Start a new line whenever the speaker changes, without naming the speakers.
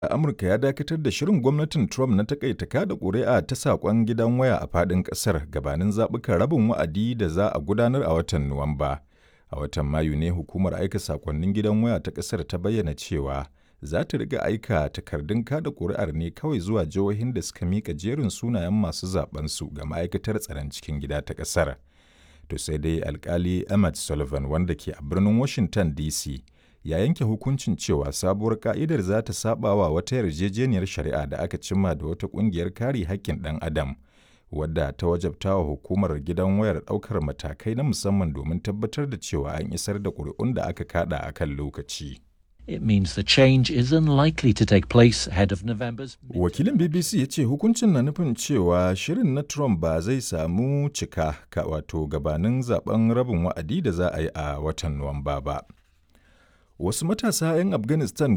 Amurka ya dakatar da shirin gwamnatin Trump na takaita kada ƙuri'a ta saƙon gidan waya a faɗin ƙasar gabanin zaɓukan rabin wa'adi da za a gudanar a watan Nuwamba. A watan Mayu ne hukumar aika saƙonnin gidan waya ta ƙasar ta bayyana cewa za ta riƙa aika takardun kada ƙuri'ar ne kawai zuwa jihohin da suka miƙa jerin sunayen masu zaɓensu ga ma'aikatar tsaron cikin gida ta ƙasar. To sai dai alkali Emmett Sullivan wanda ke a birnin Washington DC ya yanke hukuncin cewa sabuwar ka'idar za ta saba wa wata yarjejeniyar shari'a da aka cimma da wata ƙungiyar kare haƙƙin ɗan adam wadda ta wajabta wa hukumar gidan wayar ɗaukar matakai na musamman domin tabbatar da cewa an isar da ƙuri'un da aka kada a kan lokaci.
It means the change is unlikely to take place ahead of November's.
Wakilin BBC ya ce hukuncin na nufin cewa shirin na Trump ba zai samu cika ka wato gabanin zaben rabin wa'adi da za a yi a watan Nuwamba ba. Wasu matasa 'yan Afghanistan